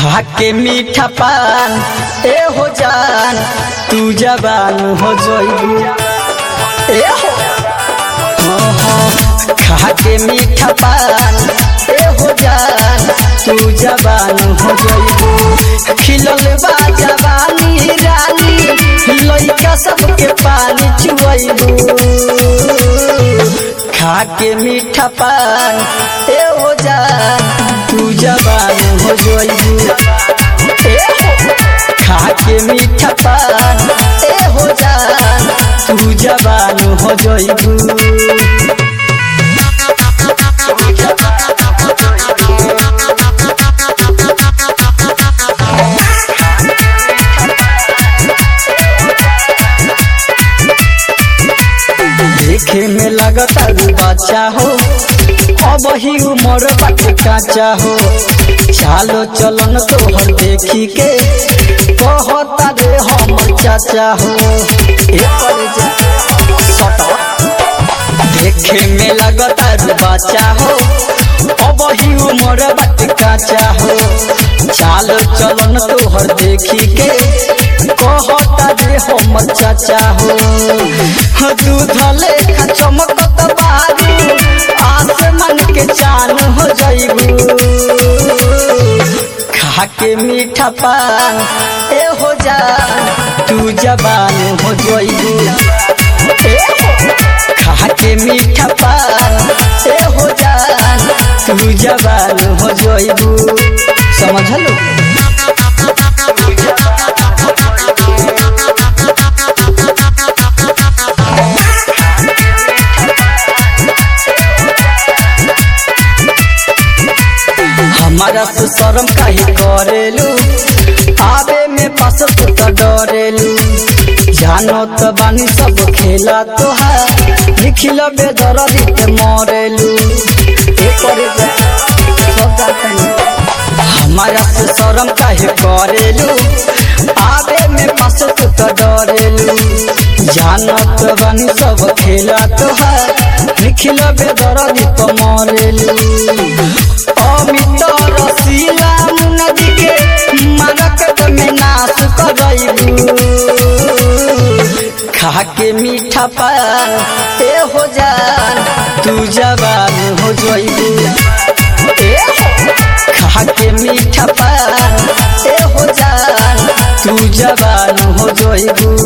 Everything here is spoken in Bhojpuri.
खा के मीठा पान ए हो जान तू जबान हो जोइबू ए हो हाँ, हाँ, खा के मीठा पान ए हो जान तू जबान हो जोइबू खिलल बा जवानी रानी लइका सबके पानी चुआइबू खा के मीठा पान ए हो जान तू जबान हो जोइबू ए हो खा के मीठा पान ए हो जान तू जबान हो जोइबू देखे में लगता रू बच्चा हो अब ही उम्र बाटे काचा हो चालो चलन तोहर देखी के कहता रे हम चाचा हो ए पर जा सटा देखे में लगता रू बच्चा हो अब ही उम्र बाटे काचा हो चालो चलन तोहर देखी के कहता रे हम चाचा हो दूध लेखा चमकत बारू आसमान के चान हो जाइबू खा के मीठा पान ए हो जान तू जबान हो जाइबू ए हो खा के मीठा पान ए हो जान तू जबान हो जाइबू समझलो हमारा तो शर्म काहे करेलू आवे में पास तो तो डरेलू जानो तो बानी सब खेला तोहार लिखिल बेदरदी के मरेलू एकर हमारा तो शर्म काहे करेलू आवे में पास तो तो डरेलू जानो तो बानी सब खेला तोहार लिखिल बेदरदी तो मरेलू अमित रसीला नदी के मारक में नाश करैबू खा के मीठा पान ए हो जान तू जवान हो जोइबू ए हो खा के मीठा पान ए हो जान तू जवान हो जोइबू